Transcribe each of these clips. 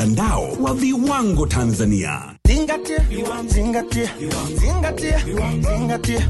mtandao wa viwango Tanzania. Zingatia, zingatia, zingatia, zingatia.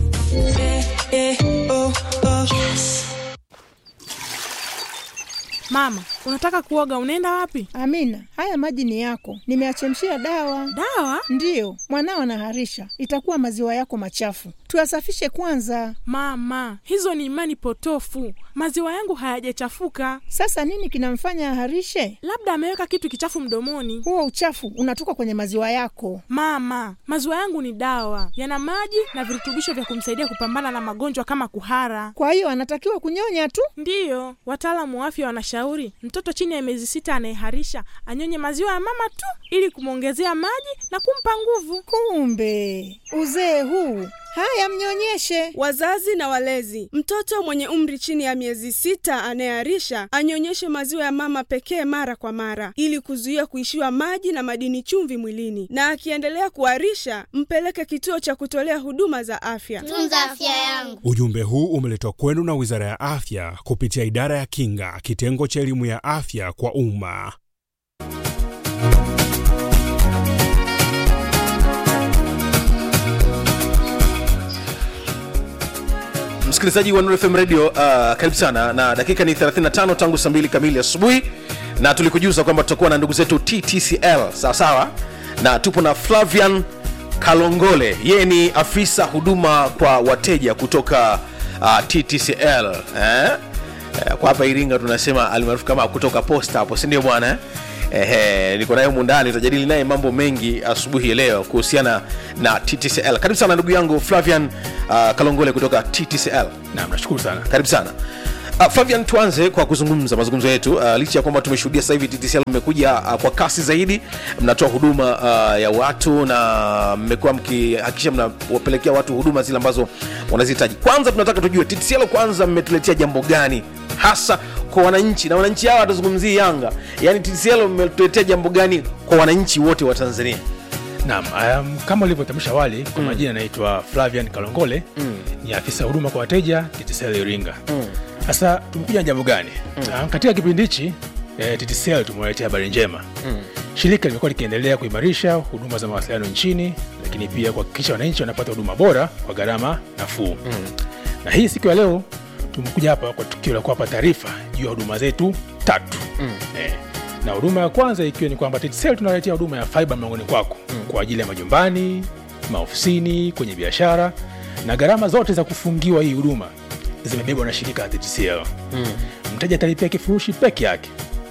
Mama, unataka kuoga, unaenda wapi? Amina, haya maji ni yako, nimeachemshia dawa. Dawa? Ndiyo, mwanao anaharisha, itakuwa maziwa yako machafu, tuyasafishe kwanza. Mama, hizo ni imani potofu. Maziwa yangu hayajachafuka, Sasa nini kinamfanya aharishe? labda ameweka kitu kichafu mdomoni. Huo uchafu unatoka kwenye maziwa yako. Mama, maziwa yangu ni dawa, yana maji na virutubisho vya kumsaidia kupambana na magonjwa kama kuhara. Kwa hiyo anatakiwa kunyonya tu. Ndiyo, wataalamu wa afya wanashauri mtoto chini ya miezi sita anayeharisha anyonye maziwa ya mama tu ili kumwongezea maji na kumpa nguvu. Kumbe uzee huu! Haya, mnyonyeshe. Wazazi na walezi, mtoto mwenye umri chini ya miezi sita anayeharisha anyonyeshe maziwa ya mama pekee mara kwa mara, ili kuzuia kuishiwa maji na madini chumvi mwilini, na akiendelea kuharisha mpeleke kituo cha kutolea huduma za afya. tunza afya yangu. Ujumbe huu umeletwa kwenu na Wizara ya Afya kupitia Idara ya Kinga, kitengo cha elimu ya afya kwa umma. msikilizaji wa Nuru FM radio uh, karibu sana na dakika ni 35 tangu saa 2 kamili asubuhi na tulikujuza kwamba tutakuwa na ndugu zetu ttcl sawa sawa na tupo na flavian kalongole yeye ni afisa huduma kwa wateja kutoka uh, ttcl eh? Eh, kwa hapa iringa tunasema almaarufu kama kutoka posta hapo sindio bwana eh? Ehe, niko naye mundani tutajadili naye mambo mengi asubuhi ya leo kuhusiana na ttcl karibu sana ndugu yangu flavian uh, kalongole kutoka ttcl Naam, nashukuru sana. karibu sana Uh, Fabian, tuanze kwa kuzungumza mazungumzo yetu uh, licha ya kwamba tumeshuhudia sasa hivi TTCL mmekuja uh, kwa kasi zaidi, mnatoa huduma uh, ya watu na mmekuwa mkihakikisha mnawapelekea watu huduma zile ambazo wanazihitaji. Kwanza tunataka tujue TTCL, kwanza mmetuletea jambo gani hasa kwa wananchi, na wananchi hawa watazungumzia Yanga, yaani TTCL mmetuletea jambo gani kwa wananchi wote wa Tanzania? Naam, um, kama ulivyotambulisha awali kwa majina naitwa Flavian Kalongole mm. ni afisa huduma kwa wateja TTCL Iringa. Sasa tumekuja na jambo gani? Um, katika kipindi hichi eh, TTCL tumewaletea habari njema mm. Shirika limekuwa likiendelea kuimarisha huduma za mawasiliano nchini, lakini pia kuhakikisha wananchi wanapata huduma bora kwa gharama nafuu mm. na hii siku ya leo tumekuja hapa kwa tukio la kuwapa taarifa juu ya huduma zetu tatu mm. eh, na huduma ya kwanza ikiwa ni kwamba TTCL tunaletea huduma ya fiber mlangoni kwako mm. kwa ajili ya majumbani, maofisini, kwenye biashara na gharama zote za kufungiwa hii huduma zimebebwa na shirika la TTCL. Mm. Mteja atalipia kifurushi peke yake,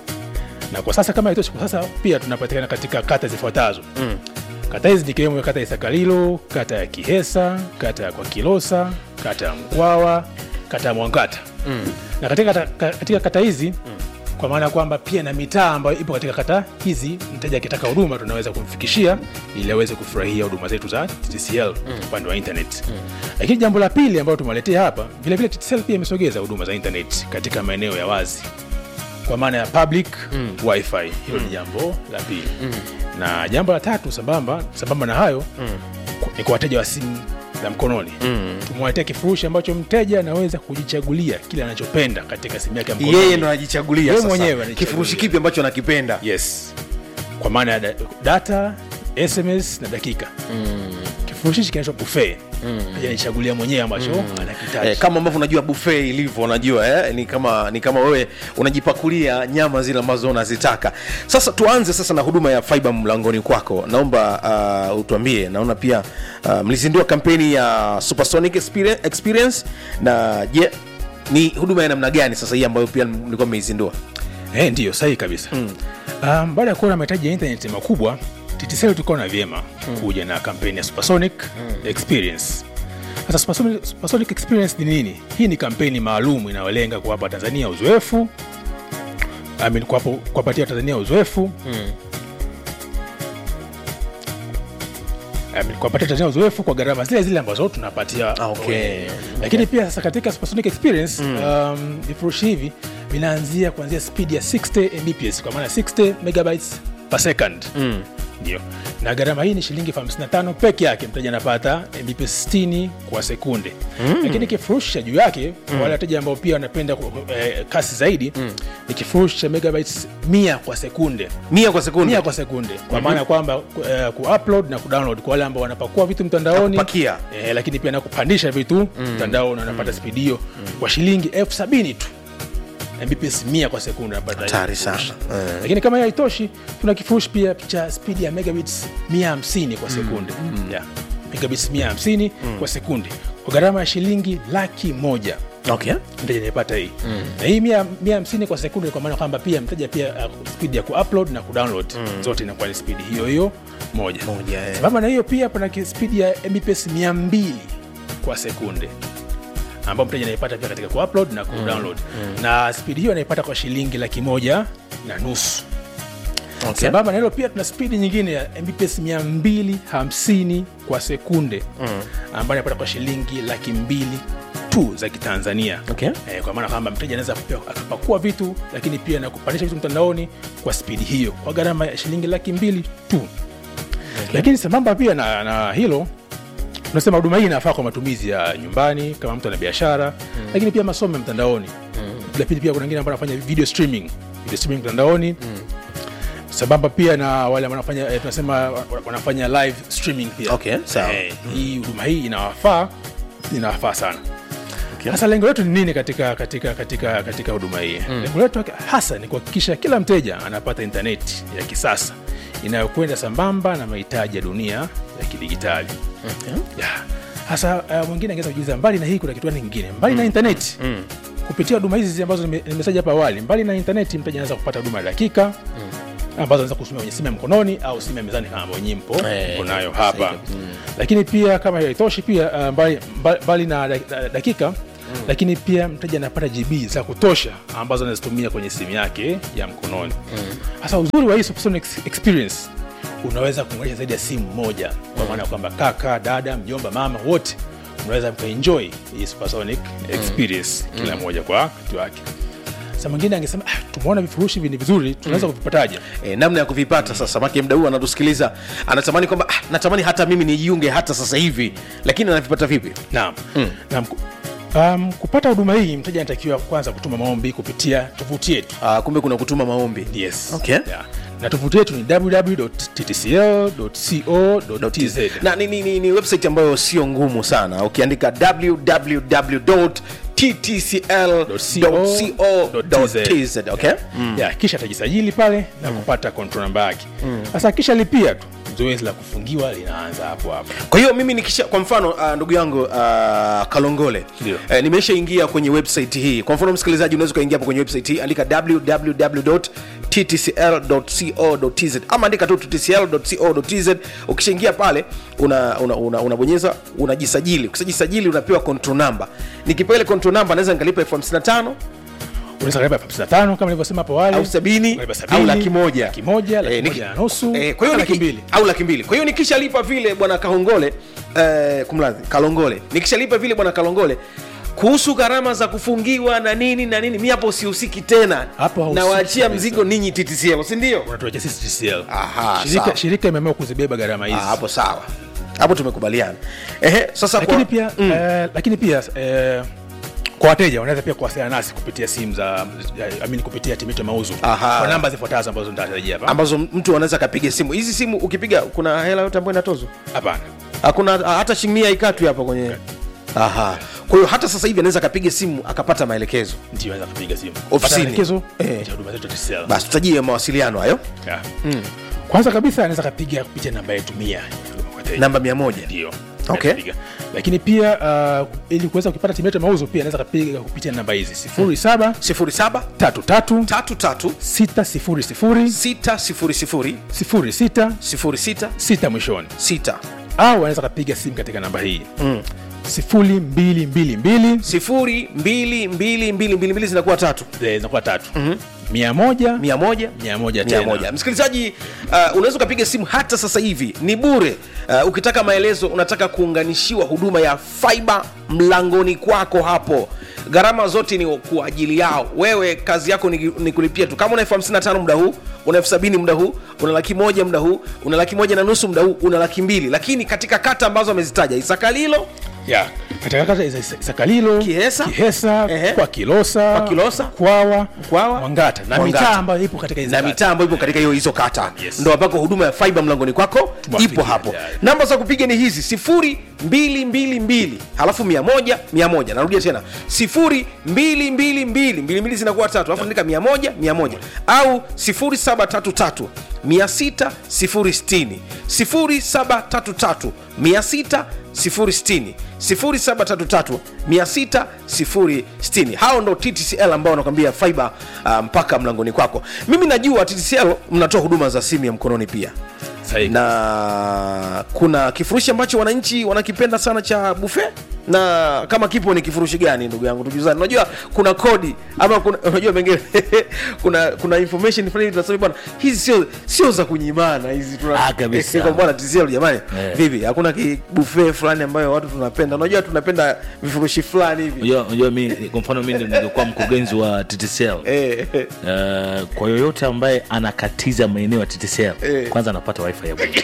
na kwa sasa kama itoshi, kwa sasa pia tunapatikana katika kata zifuatazo mm. kata hizi nikiwemo kata ya Isakalilo, kata ya Kihesa, kata ya Kwakilosa, kata ya Mkwawa, kata ya Mwangata mm. na katika kata, katika kata hizi mm kwa maana ya kwamba pia na mitaa ambayo ipo katika kata hizi, mteja akitaka huduma tunaweza kumfikishia ili aweze kufurahia huduma zetu za TTCL upande wa internet. Lakini jambo la pili ambalo tumewaletea hapa, vilevile TTCL pia imesogeza huduma za internet katika maeneo ya wazi kwa maana ya public mm. wifi. Hilo ni jambo la pili na jambo la tatu sambamba sambamba na hayo ku- ni kwa wateja wa simu za mkononi mm. tumewaletea kifurushi ambacho mteja anaweza kujichagulia kile anachopenda katika simu yake ya mkononi Yeye ndo anajichagulia Yeye sasa mwenyewe anajichagulia. kifurushi kipi ambacho anakipenda. yes kwa maana ya da- data sms na dakika mm. kifurushi hichi kinaitwa buffet mm. ajanichagulia mwenyewe ambacho mm. anakitaji Eh, kama ambavyo unajua buffet ilivyo unajua eh? ni kama ni kama wewe unajipakulia nyama zile ambazo unazitaka sasa tuanze sasa na huduma ya fiber mlangoni kwako naomba uh, utuambie naona pia uh, mlizindua kampeni ya supersonic experience, experience na je ni huduma ya namna gani sasa hii ambayo pia mlikuwa mmeizindua Eh, ndiyo sahihi kabisa mm. um, baada ya kuona mahitaji ya intaneti makubwa TTCL tukaona vyema mm. kuja na kampeni ya supersonic mm. experience sasa supersonic, supersonic experience ni nini hii ni kampeni maalum inayolenga kuwapa tanzania uzoefu I mean, kuwapo- kuwapatia tanzania uzoefu mm. I mean, kuwapatia tanzania uzoefu kwa gharama zile zile ambazo tunapatia Ah, okay. wenyewe. lakini pia sasa katika supersonic experience mm. um, vifurushi hivi vinaanzia kuanzia speed ya 60 mbps kwa maana 60 megabytes per second mm. ndio na gharama hii ni shilingi elfu hamsini na tano peke yake mteja anapata mbps 60 kwa sekunde mm. lakini kifurushi cha juu yake mm. wale wateja ambao pia wanapenda ku- eh, kasi zaidi mm. ni kifurushi cha megabytes mia kwa sekunde mia kwa sekunde mia kwa sekunde kwa maana kwamba ku- eh, kuupload na kudownload kwa wale ambao wanapakua vitu mtandaoni Na kupakia. eh, lakini pia na kupandisha vitu mtandaoni wanapata spidi hiyo kwa shilingi elfu sabini tu mbps mia kwa sekunde unapata hiyo Hatari kifurushi. sana. Eh. lakini kama hiyo haitoshi tuna kifurushi pia cha spidi ya megabits 150 kwa sekunde yeah. megabits 150 kwa sekunde kwa gharama ya shilingi laki moja okay. mteja anayepata hii na hii mia mia hamsini kwa sekunde kwa maana kwamba pia mteja pia uh, spidi ya kuupload na kudownload zote inakuwa ni spidi hiyo hiyo moja Moja, eh. sambamba na hiyo pia pana ki- spidi ya mbps 200 kwa sekunde ambao mteja anaipata pia katika kuupload na kudownload na spidi hiyo anaipata kwa shilingi laki moja na nusu Okay. sambamba na hilo pia tuna spidi nyingine ya mbps 250 kwa sekunde mm. ambayo inapata kwa shilingi laki mbili tu za kitanzania Okay. eh, kwa maana kwamba mteja anaweza pia akapakua vitu lakini pia na kupandisha vitu mtandaoni kwa spidi hiyo kwa gharama ya shilingi laki mbili tu okay. lakini sambamba pia na, na hilo tunasema huduma hii inafaa kwa matumizi ya nyumbani kama mtu ana biashara mm. lakini pia masomo ya mtandaoni mm. lakini pia kuna wengine ambao wanafanya video streaming video streaming mtandaoni mm sambamba pia na wale ambao wanafanya eh, tunasema wa- wanafanya live streaming pia Okay, sawa. eh, hii huduma hii inawafaa inawafaa sana sasa lengo letu ni nini katika katika katika katika huduma hii mm. lengo letu hasa ni kuhakikisha kila mteja anapata intaneti ya kisasa inayokwenda sambamba na mahitaji ya dunia ya kidigitali Okay. yeah. hasa uh, mwingine angeweza kujiuliza mbali na hii kuna kitu gani kingine mbali na intaneti mm. kupitia huduma hizi ambazo nime- nimetaja hapa awali mbali na intaneti mteja anaweza kupata huduma ya dakika mm ambazo anaweza kutumia kwenye simu ya mkononi au simu ya mezani kama ambavyo nyinyi mpo Eh, mpo nayo sahihi hapa kabisa. lakini pia kama hiyo haitoshi pia uh, mbali, mbali, mbali na da- da- dakika lakini pia mteja anapata gb za kutosha ambazo anazitumia kwenye simu yake ya mkononi hasa uzuri wa hii supersonic ex- experience unaweza kuunganisha zaidi ya simu moja kwa maana ya kwamba kaka dada mjomba mama wote unaweza mkaenjoy hii supersonic experience kila moja kwa wakati wake sa mwingine angesema ah, tumeona vifurushi hivi ni vizuri tunaweza kuvipataje E, namna ya kuvipata sasa make mda huu anatusikiliza anatamani kwamba ah, natamani hata mimi nijiunge hata sasa hivi lakini anavipata vipi naam naam ku- um, kupata huduma hii mteja anatakiwa kwanza kutuma maombi kupitia tovuti yetu ah, kumbe kuna kutuma maombi yes Okay. yeah. na tovuti yetu ni www.ttcl.co.tz na ni, ni, ni, ni website ambayo sio ngumu sana ukiandika www.ttcl.co.tz okay? yeah, kisha atajisajili pale na kupata control namba yake sasa kisha lipia tu zoezi la kufungiwa linaanza hapo hapo kwa hiyo mimi nikisha kwa mfano uh, ndugu yangu uh, kalongole Ndio. eh, nimeshaingia kwenye website hii kwa mfano msikilizaji unaweza ukaingia hapo kwenye website hii andika www.ttcl.co.tz ama andika tu ttcl.co.tz ukishaingia pale unabonyeza una, una, unabonyeza, unajisajili ukishajisajili unapewa control number nikipewa ile control number naweza nikalipa elfu hamsini na tano unaweza kalipa elfu hamsini na tano kama nilivyosema hapo awali au sabini Unalipa sabini, au laki moja laki moja laki Eh, niki- moja na nusu eh, kwa hiyo laki niki- mbili au laki mbili kwa hiyo nikishalipa vile bwana kahongole eh, kumradhi kalongole nikishalipa vile bwana kalongole kuhusu gharama za kufungiwa na nini na nini mi hapo sihusiki tena Hapo hahusiki nawaachia kabisa. mzigo ninyi ttcl sindio unatuachia sisi TCL Aha, shirika, sawa. shirika imeamua kuzibeba gharama hizi hapo sawa hapo tumekubaliana Ehe, sasa lakini kwa, pia mm. eh, lakini pia eh, kwa wateja wanaweza pia kuwasiliana nasi kupitia simu za I mean, kupitia timu yetu ya mauzo Aha. kwa namba zifuatazo ambazo nitatarajia hapa ambazo mtu anaweza akapiga simu hizi simu ukipiga kuna hela yote ambayo inatozwa hapana hakuna hata shilingi mia ikatwi hapa kwenye aha kwa hiyo hata sasa hivi anaweza akapiga simu akapata maelekezo ndio anaweza kupiga simu Ofisini. Kupata maelekezo Eh. ya huduma zetu za TCL basi tutajie mawasiliano hayo Yeah. kwanza kabisa anaweza kapiga kupitia namba yetu mia namba mia moja ndio Okay. Anapiga. lakini pia uh, ili kuweza kupata timu yetu ya mauzo pia anaweza kapiga kupitia namba hizi sifuri saba sifuri saba tatu tatu tatu tatu sita sifuri sifuri sita sifuri sifuri sifuri sita sifuri sita sita mwishoni sita au anaweza kapiga simu katika namba hii mm. sifuri mbili mbili mbili sifuri mbili mbili mbili mbili mbili zinakuwa tatu eh, zinakuwa tatu mia moja mia moja mia moja mia tena moja msikilizaji uh, unaweza ukapiga simu hata sasa hivi ni bure uh, ukitaka maelezo unataka kuunganishiwa huduma ya fiba mlangoni kwako hapo gharama zote ni kwa ajili yao wewe kazi yako ni, ni kulipia tu kama una elfu hamsini na tano muda huu una elfu sabini muda huu una laki moja muda huu una laki moja na nusu muda huu una laki mbili lakini katika kata ambazo amezitaja isakalilo ya katika kata za Isa- isakalilo Kihesa? kihesa Ehe. kwa kilosa Kwa Kilosa? kwawa Kwawa? mwangata na Mwangata. mitaa ambayo ipo katika hizi na kata. mitaa ambayo ipo katika hiyo hizo kata Yes. ndo ambako huduma ya fiba mlangoni kwako Tumewafikia ipo hapo tayari. namba za kupiga ni hizi sifuri mbili mbili mbili halafu mia moja mia moja narudia tena sifuri mbili mbili mbili mbili mbili zinakuwa tatu alafu andika mia moja mia moja au sifuri saba tatu tatu mia sita sifuri sitini sifuri saba tatu tatu mia sita sifuri sitini sifuri saba tatu tatu mia sita sifuri sitini hao ndo ttcl ambao wanakwambia fiber uh, mpaka mlangoni kwako mimi najua ttcl mnatoa huduma za simu ya mkononi pia Sahihi. na kuna kifurushi ambacho wananchi wanakipenda sana cha bufe na kama kipo ni kifurushi gani ndugu yangu tujuzani unajua kuna kodi ama kuna, unajua pengine kuna kuna information fulani tunasema bwana hizi sio sio za kunyimana hizi tuna Ah, kabisa. kwa bwana TCL jamani Eh. vipi hakuna kibufe fulani ambayo watu tunapenda unajua tunapenda vifurushi fulani hivi unajua unajua mi kwa mfano mi ningekuwa mkurugenzi wa ttcl eh, eh, Uh, kwa yoyote ambaye anakatiza maeneo ya TTCL Eh. kwanza anapata wifi ya bure.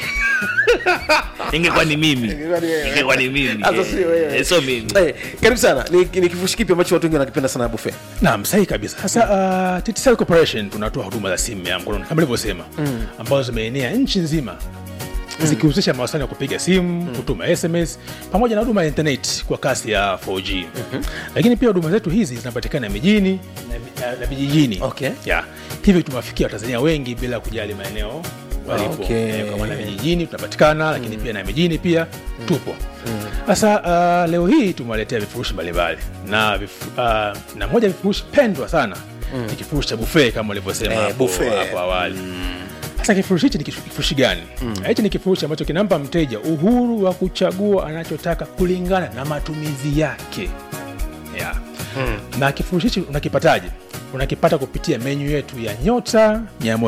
ingekuwa ni mimi Ingekuwa ni wewe. ingekuwa ni mimi Sasa sio wewe. Eh, sio mimi eh, karibu sana ni, ni kifurushi kipi ambacho watu wengi wanakipenda sana bufe naam sahihi kabisa sasa uh, TTCL corporation tunatoa huduma za simu ya mkononi kama ilivyosema mm. ambazo zimeenea nchi nzima zikihusisha mawasiliano ya kupiga simu kutuma sms pamoja na huduma ya internet kwa kasi ya 4g mm-hmm. lakini pia huduma zetu hizi zinapatikana mijini na, vi- na, na vijijini Okay. yeah. hivyo tumewafikia watanzania wengi bila kujali maeneo walipo Okay. Eh, kwa maana vijijini tunapatikana lakini pia na mijini pia tupo sasa uh, leo hii tumewaletea vifurushi mbalimbali na, vifu, uh, na moja ya vifurushi pendwa sana ni kifurushi cha buffet kama ulivyosema Eh, hapo buffet. hapo awali sasa kifurushi hichi ni kifu- kifurushi gani hichi ni kifurushi ambacho kinampa mteja uhuru wa kuchagua anachotaka kulingana na matumizi yake yeah. na kifurushi hichi unakipataje unakipata kupitia menyu yetu ya nyota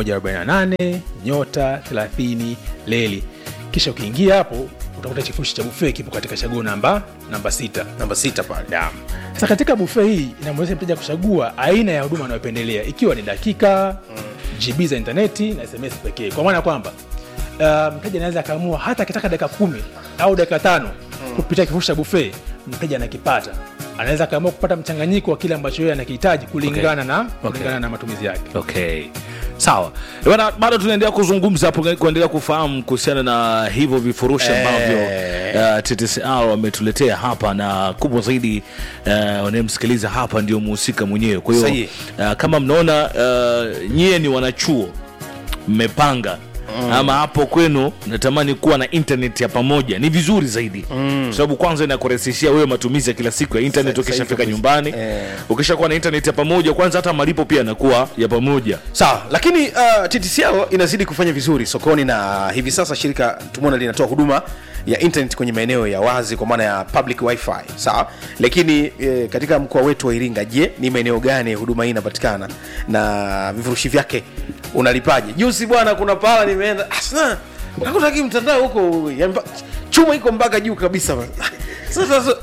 148 nyota 30 leli kisha ukiingia hapo utakuta kifurushi cha buffet kipo katika chaguo namba namba sita namba sita pale Naam. Sasa katika bufe hii inamwezesha mteja kuchagua aina ya huduma anayopendelea ikiwa ni dakika mm. GB za intaneti na SMS pekee, kwa maana kwamba uh, mteja anaweza akaamua hata akitaka dakika kumi au dakika tano mm. kupitia kifurushi cha bufe, mteja anakipata. Anaweza akaamua kupata mchanganyiko wa kile ambacho yeye anakihitaji kulingana na kulingana na matumizi yake. okay sawa bana bado tunaendelea kuzungumza hapo kuendelea kufahamu kuhusiana na hivyo vifurushi ambavyo uh, ttcr wametuletea hapa na kubwa zaidi uh, wanayemsikiliza hapa ndio muhusika mwenyewe kwa hiyo Sahihi. uh, kama mnaona uh, nyie ni wanachuo mmepanga Mm. ama hapo kwenu natamani kuwa na internet ya pamoja ni vizuri zaidi mm. kwa sababu kwanza inakurahisishia wewe matumizi ya kila siku ya internet Sa- ukishafika sahihi nyumbani Eh. ukishakuwa na internet ya pamoja kwanza hata malipo pia yanakuwa ya pamoja sawa lakini uh, ttcl inazidi kufanya vizuri sokoni na hivi sasa shirika tumeona linatoa huduma ya internet kwenye maeneo ya wazi kwa maana ya public wifi sawa lakini eh, katika mkoa wetu wa iringa je ni maeneo gani huduma hii inapatikana na vifurushi vyake unalipaje juzi bwana kuna pahala nimeenda asna nakutaki mtandao huko ya mba- chuma iko mpaka juu kabisa sasa sasa-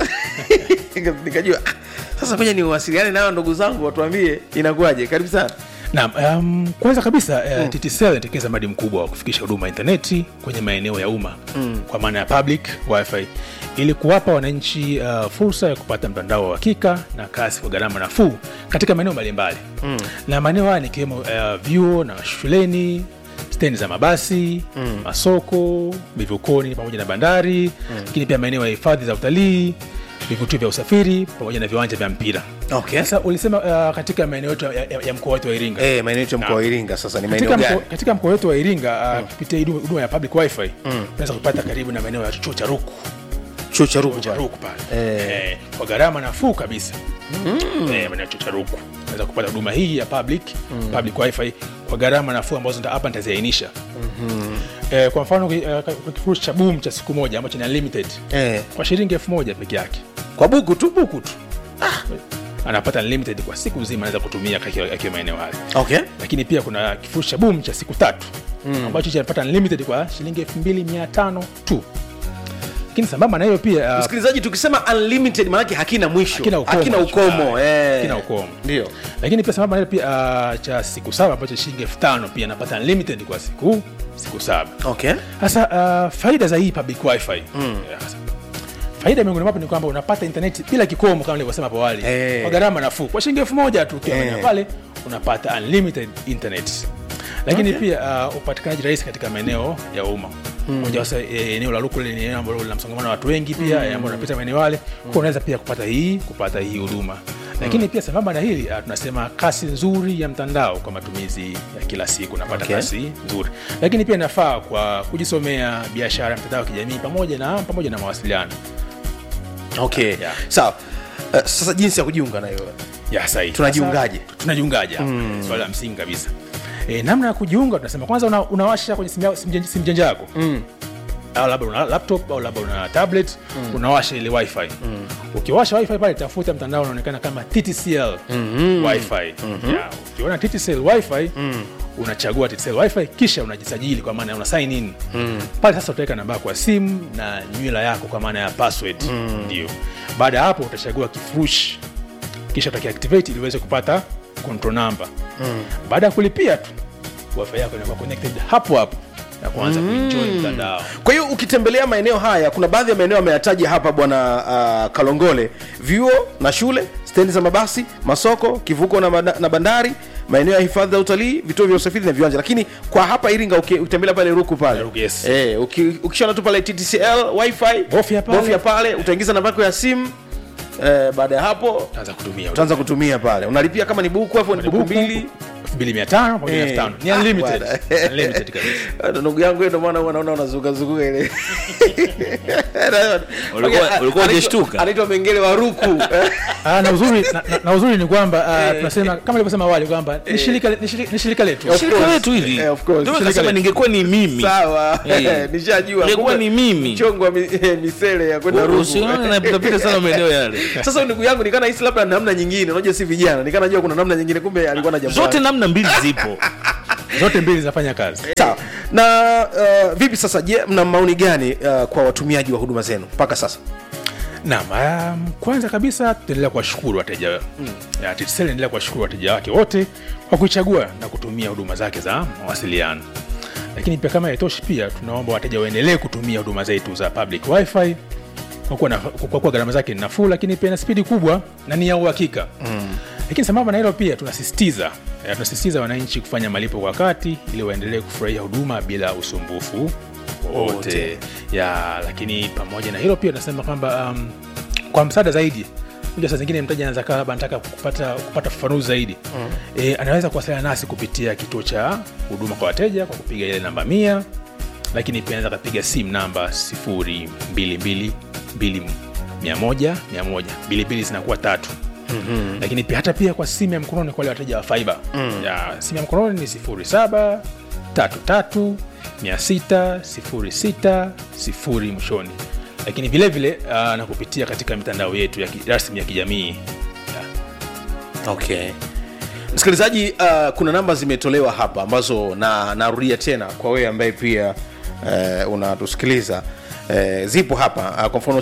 nikajua ah, sasa moja niwasiliane nayo ndugu zangu watuambie inakuwaje karibu sana Naam, um, kwanza kabisa uh, TTCL inatekeleza mradi mkubwa wa kufikisha huduma ya intaneti kwenye maeneo ya umma mm. kwa maana ya public wifi ili kuwapa wananchi uh, fursa ya kupata mtandao wa uhakika na kasi kwa gharama nafuu katika maeneo mbalimbali mm. na maeneo haya nikiwemo uh, vyuo na shuleni stendi za mabasi mm. masoko vivukoni pamoja na bandari lakini pia maeneo ya hifadhi za utalii vivutio vya usafiri pamoja na viwanja vya mpira okay. sasa ulisema uh, katika maeneo yetu ya, ya, ya mkoa wetu wa iringa Eh, maeneo yetu ya mkoa wa Naam. Iringa sasa ni katika maeneo mkoa, gani? katika mkoa wetu wa iringa uh, kupitia huduma huduma ya public wifi unaweza kupata karibu na maeneo ya chuo cha ruku Chuo cha Ruku cha pale. ruku pale Eh. eh, kwa gharama nafuu kabisa eh, maeneo ya chuo cha ruku unaweza kupata huduma hii ya public public wifi kwa gharama nafuu ambazo nita- hapa nitaziainisha eh, kwa mfano uh, kwa kifurushi cha boom cha siku moja ambacho ni unlimited Eh, kwa shilingi elfu moja peke yake kwa buku tu buku tu. anapata unlimited kwa siku nzima anaweza kutumia akiwa akiwa maeneo hayo Okay. lakini pia kuna kifurushi cha boom cha siku tatu mm. ambacho chanapata unlimited kwa shilingi 2500 tu lakini sambamba na hiyo pia uh, msikilizaji tukisema unlimited maanake hakina mwisho Hakina ukomo. hakina ukomo eh. Hakina ukomo. ndio lakini pia sambamba na hiyo pia uh, cha siku saba ambacho shilingi elfu tano pia napata unlimited kwa siku siku saba okay sasa uh, faida za hii public wifi mm. faida miongoni mwapo ni kwamba unapata intaneti bila kikomo kama nilivyosema hapo awali Eh. kwa gharama nafuu kwa shilingi elfu moja tu ukiwa Eh. maeneo pale unapata unlimited internet lakini okay. pia uh, upatikanaji rahisi katika maeneo ya umma moja wasa e, eneo la Rukule ni eneo ambalo lina msongamano wa watu wengi pia mm. ambao unapita maeneo yale kwa unaweza pia kupata hii kupata hii huduma lakini pia sambamba na hili uh, tunasema kasi nzuri ya mtandao kwa matumizi ya kila siku unapata Okay. kasi nzuri lakini pia inafaa kwa kujisomea biashara mtandao wa kijamii pamoja na pamoja na mawasiliano okay Yeah. sawa uh, sasa jinsi ya kujiunga na hiyo ya sahi Tunajiungaje? Sasa, tunajiungaje mm. swali la msingi kabisa e, namna ya kujiunga tunasema kwanza una, unawasha kwenye simu ya- simu janja- simu janja yako mm. au labda una laptop au labda una tablet mm. unawasha ile wifi mm. ukiwasha wifi pale tafuta mtandao unaonekana kama ttcl mm-hmm. wifi mm-hmm. yeah, ukiona ttcl wifi mm unachagua TTCL wifi kisha unajisajili kwa maana una sign in mm. pale sasa utaweka namba yako ya simu na nywila yako kwa maana ya password mm. ndio baada ya hapo utachagua kifurushi kisha utakiactivate ili uweze kupata control number mm. baada ya kulipia tu wifi yako inakuwa connected hapo hapo na kuanza mm. kuenjoy mtandao kwa hiyo ukitembelea maeneo haya kuna baadhi ya maeneo ameyataja hapa bwana uh, kalongole vyuo na shule stendi za mabasi masoko kivuko na, banda- na bandari maeneo ya hifadhi za utalii vituo vya usafiri na viwanja lakini kwa hapa iringa uki- ukitembelea pale ruku pale Ruku, yes. eh, uki, ukishaona tu pale ttcl wifi Bofya pale. bofya pale utaingiza namba yako ya simu eh, baada ya hapo utaanza kutumia utaanza kutumia pale unalipia kama ni buku hapo ni buku Buku, mbili 2500 pamoja na Eh. 5000 ni Ah, unlimited bwana. unlimited kabisa Hata ndugu yangu yeye ndo maana huwa naona unazungazunguka ile Ulikuwa- ulikuwa Anaitwa- hujashtuka? anaitwa mengele wa ruku Ah, na uzuri na, na, na uzuri ni kwamba uh, tunasema kama nilivyosema awali kwamba ni shirika ni shirika- ni shirika letu Of shirika course. letu hili Eh, of course. Ndio Shirika nikasema letu. ningekuwa ni mimi sawa Eh. nishajua Ingekuwa Kumbe ni mimi. mchongo wa mi- eh, misele ya kwenda ruku usione napitapita sana maeneo yale sasa ndugu yangu nikana hisi labda namna nyingine unajua si vijana nikana jua kuna namna nyingine kumbe alikuwa na jambo zote lake. namna mbili zipo zote mbili zinafanya kazi sawa na uh, vipi sasa je mna maoni gani uh, kwa watumiaji wa huduma zenu mpaka sasa Naam, um, kwanza kabisa tunaendelea kuwashukuru wateja mm. TTCL inaendelea kuwashukuru wateja wake wote kwa kuichagua na kutumia huduma zake za mawasiliano. Lakini pia kama haitoshi, pia tunaomba wateja waendelee kutumia huduma zetu za public wifi kwa kuwa, na, kwa kuwa gharama zake ni nafuu, lakini pia na spidi kubwa na ni ya uhakika mm. Lakini sambamba na hilo pia tunasisitiza eh, tunasisitiza wananchi kufanya malipo kwa wakati ili waendelee kufurahia huduma bila usumbufu wote ya lakini pamoja na hilo pia tunasema kwamba um, kwa msaada zaidi unajua saa zingine mteja anaweza kaa labda anataka kupata kupata ufafanuzi zaidi mm. e, anaweza kuwasiliana nasi kupitia kituo cha huduma kwa wateja kwa kupiga ile namba mia lakini pia anaweza kapiga simu namba 0222 bilibili zinakuwa tatu Mm-hmm. lakini pia hata pia kwa simu ya mkononi kwa wale wateja wa faiba mm. ya simu ya mkononi ni 07 33 600 06 0 mwishoni lakini vile vile uh, na kupitia katika mitandao yetu ya ki- rasmi ya kijamii okay msikilizaji uh, kuna namba zimetolewa hapa ambazo na narudia tena kwa wewe ambaye pia uh, unatusikiliza Uh, zipo hapa uh, kwa mfano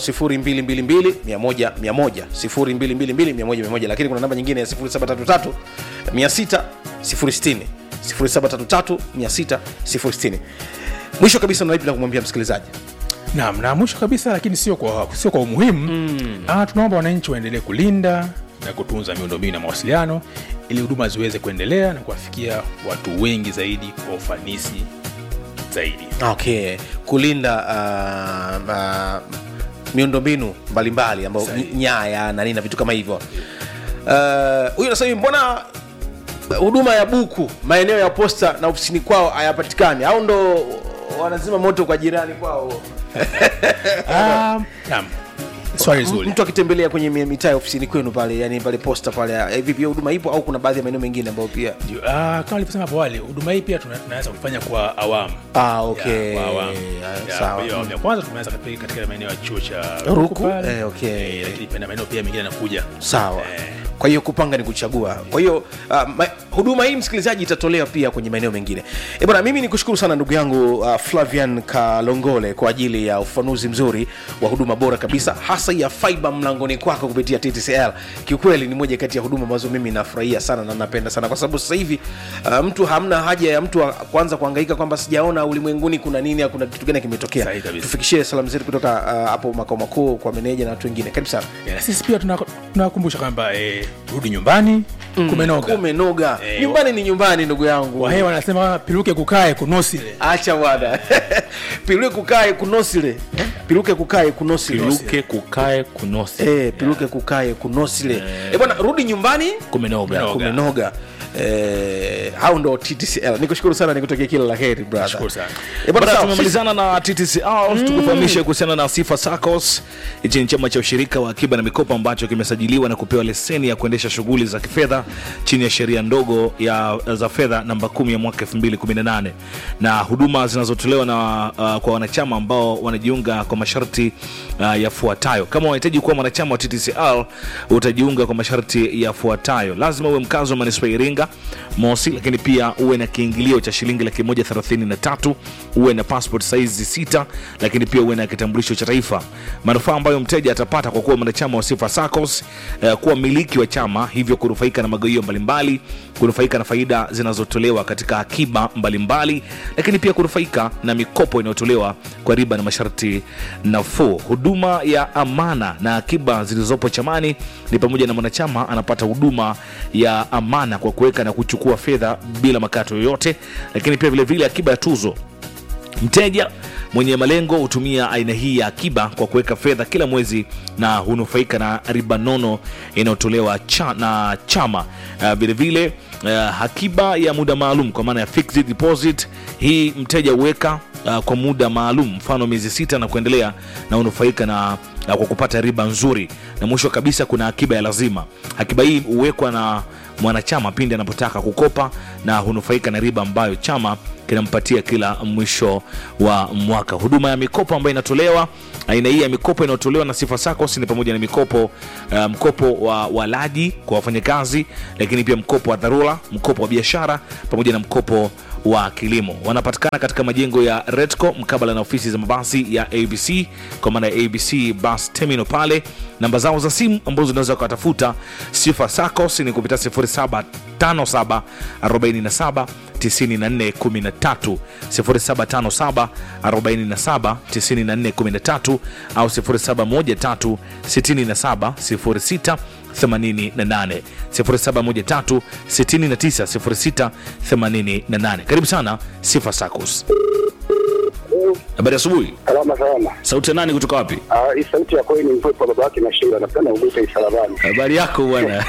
0222 lakini kuna namba nyingine ya 0733 600 060 0733 600 060 mwisho kabisa unalipi la kumwambia msikilizaji naam na mwisho kabisa lakini sio kwa, sio kwa umuhimu mm. ah, tunaomba wananchi waendelee kulinda na kutunza miundombinu na mawasiliano ili huduma ziweze kuendelea na kuwafikia watu wengi zaidi kwa ufanisi zaidi okay kulinda uh, uh, miundombinu mbalimbali ambayo Sahihi. nyaya na nini na vitu kama hivyo Uh, huyu anasema hivi, mbona huduma ya buku maeneo ya posta na ofisini kwao hayapatikani au ndo wanazima moto kwa jirani kwao um, naam swali zuri mtu akitembelea kwenye mi- mitaa ya ofisini kwenu pale yani pale posta pale eh, vipi hiyo huduma ipo au kuna baadhi ya maeneo mengine ambayo pia Ndio, ah, kama alivyosema hapo awali huduma hii pia tuna- tunaweza kufanya kwa awamu ah, okay. Ya, kwa awamu. Ya, Ya, sawa. kwa hiyo awamu ya kwanza tumeanza katika, katika maeneo ya chuo cha Ruku, pale. eh, okay. Eh, lakini pia na maeneo pia mengine yanakuja sawa Eh. kwa hiyo kupanga ni kuchagua kwa hiyo uh, ma, huduma hii msikilizaji itatolewa pia kwenye maeneo mengine e bwana mimi ni kushukuru sana ndugu yangu uh, flavian kalongole kwa ajili ya ufanuzi mzuri wa huduma bora kabisa hasa ya fiba mlangoni kwako kupitia ttcl kiukweli ni moja kati ya huduma ambazo mimi nafurahia sana na napenda sana kwa sababu sasa hivi uh, mtu hamna haja ya mtu wa- kuanza kuangaika kwamba sijaona ulimwenguni kuna nini au kuna kitu gani kimetokea Sahihi kabisa. tufikishie salamu zetu kutoka uh, hapo makao makuu kwa meneja na watu wengine karibu sana Eh, na sisi pia tuna- tunakumbusha kwamba eh, rudi nyumbani kumenoga kumenoga Eh, nyumbani ni nyumbani ndugu yangu wahewa wanasema piluke kukae kunosile acha bwana piluke kukae kunosile piluke kukae kunosile piluke kukae kunosi Eh, piluke kukae kunosile eh, bwana rudi nyumbani kumenoga Kumenoga. kumenoga eh, hao ndo ttcl nikushukuru sana nikutakia kila la heri brother Nashukuru sana. eh, bwana Bwana, sawa, tumemalizana na TTCR tukufahamishe kuhusiana na Sifa SACCOS. Hichi ni chama cha ushirika wa akiba na mikopo ambacho kimesajiliwa na kupewa leseni ya kuendesha shughuli za kifedha chini ya sheria ndogo ya za fedha namba 10 ya mwaka 2018 na huduma zinazotolewa na uh, kwa wanachama ambao wanajiunga kwa masharti uh, yafuatayo. Kama unahitaji kuwa mwanachama wa TTCR utajiunga kwa masharti yafuatayo: lazima uwe mkazi wa manispaa ya Iringa mosi, lakini pia uwe na kiingilio cha shilingi laki moja thelathini na tatu uwe na passport size sita, lakini pia uwe na kitambulisho cha taifa. Manufaa ambayo mteja atapata kwa kuwa mwanachama wa Sifa SACCOS eh, kuwa mmiliki wa chama, hivyo kunufaika na magawio mbalimbali, kunufaika na faida zinazotolewa katika akiba mbalimbali, lakini pia kunufaika na mikopo inayotolewa kwa riba na masharti nafuu. Huduma ya amana na akiba zilizopo chamani ni pamoja na mwanachama anapata huduma ya amana kwa kuweka na kuchukua fedha bila makato yoyote, lakini pia vilevile vile akiba ya tuzo Mteja mwenye malengo hutumia aina hii ya akiba kwa kuweka fedha kila mwezi na hunufaika na riba nono inayotolewa cha, na chama. Uh, Vilevile uh, akiba ya muda maalum kwa maana ya fixed deposit, hii mteja huweka uh, kwa muda maalum, mfano miezi sita na kuendelea, na hunufaika na uh, kwa kupata riba nzuri. Na mwisho kabisa kuna akiba ya lazima. Akiba hii huwekwa na mwanachama pindi anapotaka kukopa na hunufaika na riba ambayo chama kinampatia kila mwisho wa mwaka. Huduma ya mikopo ambayo inatolewa, aina hii ya mikopo inayotolewa na Sifa SACCOS ni pamoja na mikopo uh, mkopo wa walaji kwa wafanyakazi, lakini pia mkopo wa dharura, mkopo wa biashara pamoja na mkopo wa kilimo. Wanapatikana katika majengo ya Redco mkabala na ofisi za mabasi ya ABC kwa maana ya ABC Bus Terminal pale. Namba zao za simu ambazo unaweza kuwatafuta Sifa SACCOS ni kupitia 0757 47 9413 0757 47 9413 au 0713 67 06 88 0713 69 06 88. Karibu sana Sifa SACCOS. Habari asubuhi. Salama salama. Sauti ya nani kutoka wapi? Ah, hii sauti ya kweli ni mpepo baba yake na shinda napenda ugute isalabani. Habari yako bwana.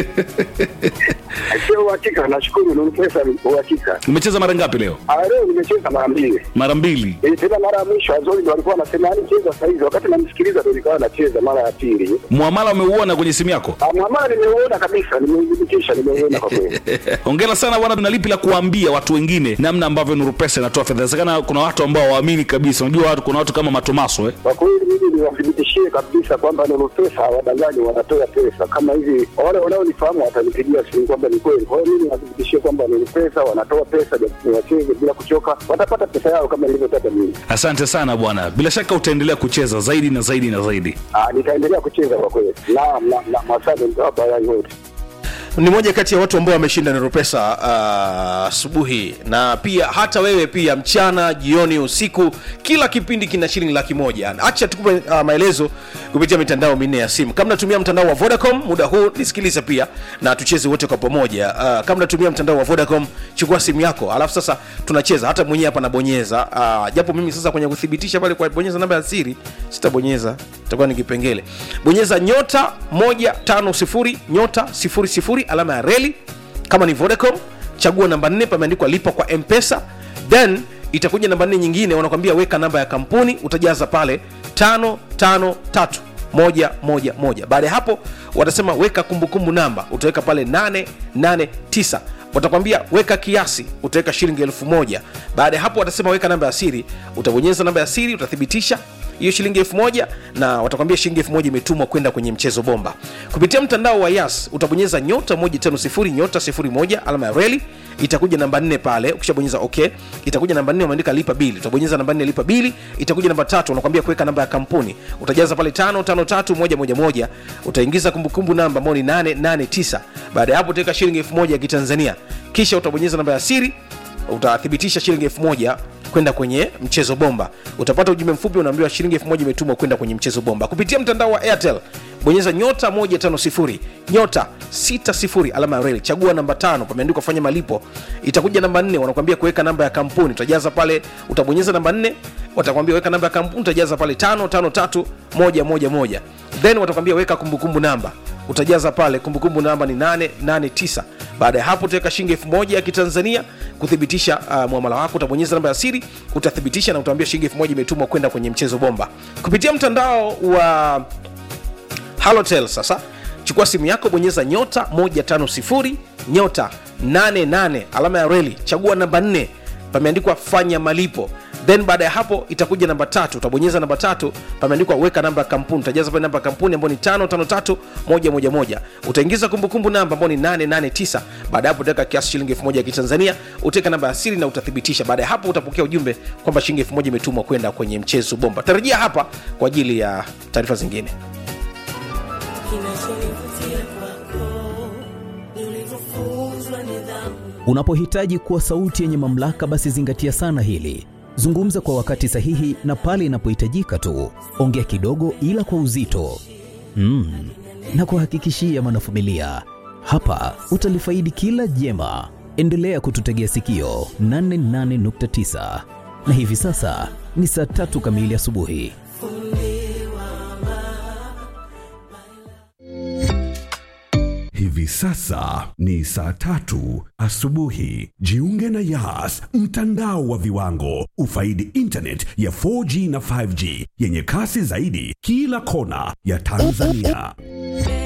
Sio uhakika, nashukuru ni pesa uhakika. Umecheza mara ngapi leo? Ah, leo nimecheza mara mbili. Mara mbili. Eh, tena mara ya mwisho Azori ndo alikuwa anasema yani cheza saa hizi, wakati namsikiliza ndo nikawa nacheza mara ya pili. Muamala umeuona kwenye simu yako? Ah, mwamala nimeuona kabisa, nimeudhibitisha, nimeuona kwa kweli. Hongera sana bwana, tuna lipi la kuambia watu wengine namna ambavyo Nuru Pesa inatoa fedha? Inawezekana kuna watu ambao waamini kabisa. Unajua watu, kuna watu kama Matomaso eh? Kwa kweli mimi niwathibitishie kabisa kwamba Nuru Pesa hawadanganyi, wanatoa pesa kama hivi. Wale wanaonifahamu watanipigia simu kwamba ni kweli. Kwa hiyo mimi niwathibitishie kwamba Nuru Pesa wanatoa pesa, japo wacheze bila kuchoka, watapata pesa yao kama nilivyotaka mimi. Asante sana bwana, bila shaka utaendelea kucheza zaidi na zaidi na zaidi. Ah, nitaendelea kucheza kwa kweli. Naam, naam, naam, asante mtawapa haya yote. ni moja kati ya watu ambao wameshinda Nero Pesa ah, asubuhi na pia hata wewe pia mchana, jioni, usiku, kila kipindi kina shilingi laki moja. Acha tukupe uh, maelezo kupitia mitandao minne ya simu. Kama natumia mtandao wa Vodacom muda huu nisikilize pia na tucheze wote kwa pamoja. Uh, kama natumia mtandao wa Vodacom, chukua simu yako, alafu sasa tunacheza. Hata mwenyewe hapa nabonyeza uh, japo mimi sasa kwenye kuthibitisha pale kwa bonyeza namba ya siri sitabonyeza, itakuwa ni kipengele. Bonyeza nyota 150 nyota 00 alama ya reli kama ni Vodacom, chagua namba 4 pameandikwa lipa kwa M-Pesa, then itakuja namba 4 nyingine, wanakwambia weka namba ya kampuni, utajaza pale 553 moja moja moja. Baada ya hapo watasema weka kumbukumbu namba, utaweka pale 889 watakwambia weka kiasi, utaweka shilingi elfu moja. Baada ya hapo watasema weka namba ya siri, utabonyeza namba ya siri, utathibitisha hiyo shilingi elfu moja na watakwambia shilingi elfu moja imetumwa kwenda kwenye mchezo bomba kupitia mtandao wa yas utabonyeza nyota 150 nyota 01 alama ya reli itakuja namba nne pale ukishabonyeza okay itakuja namba nne umeandika lipa bili utabonyeza namba nne lipa bili itakuja namba tatu unakwambia kuweka namba ya kampuni utajaza pale tano tano tatu moja moja moja utaingiza kumbukumbu namba ambao ni 889 baada ya hapo utaweka shilingi elfu moja ya kitanzania kisha utabonyeza namba ya siri utathibitisha shilingi elfu moja kwenda kwenye mchezo bomba utapata ujumbe mfupi unaambiwa shilingi elfu moja imetumwa kwenda kwenye mchezo bomba kupitia mtandao wa airtel bonyeza nyota 150 nyota 60 alama ya reli chagua namba tano pameandikwa fanya malipo itakuja namba nne wanakuambia kuweka namba ya kampuni utajaza pale utabonyeza namba nne watakwambia weka namba ya kampuni utajaza pale tano tano tatu moja moja moja then watakwambia weka kumbukumbu namba utajaza pale kumbukumbu namba ni 889 baada ya hapo utaweka shilingi elfu moja ya kitanzania kuthibitisha uh, mwamala wako utabonyeza namba ya siri utathibitisha na utaambia shilingi elfu moja imetumwa kwenda kwenye mchezo bomba kupitia mtandao wa halotel sasa chukua simu yako bonyeza nyota 150 nyota 88 alama ya reli chagua namba 4 pameandikwa fanya malipo then baada ya hapo itakuja namba tatu utabonyeza namba tatu pameandikwa weka namba ya kampuni utajaza pale namba ya kampuni ambayo ni tano tano tatu moja moja moja utaingiza kumbukumbu namba ambayo ni 889 baada ya hapo utaweka kiasi shilingi elfu moja ya kitanzania utaweka namba ya siri na utathibitisha baada ya hapo utapokea ujumbe kwamba shilingi elfu moja imetumwa kwenda kwenye mchezo bomba tarajia hapa kwa ajili ya taarifa zingine Unapohitaji kuwa sauti yenye mamlaka, basi zingatia sana hili. Zungumza kwa wakati sahihi na pale inapohitajika tu. Ongea kidogo, ila kwa uzito mm. na kuhakikishia mwanafamilia, hapa utalifaidi kila jema. Endelea kututegea sikio 88.9 na hivi sasa ni saa tatu kamili asubuhi. Hivi sasa ni saa tatu asubuhi. Jiunge na Yas, mtandao wa viwango. Ufaidi internet ya 4G na 5G yenye kasi zaidi kila kona ya Tanzania.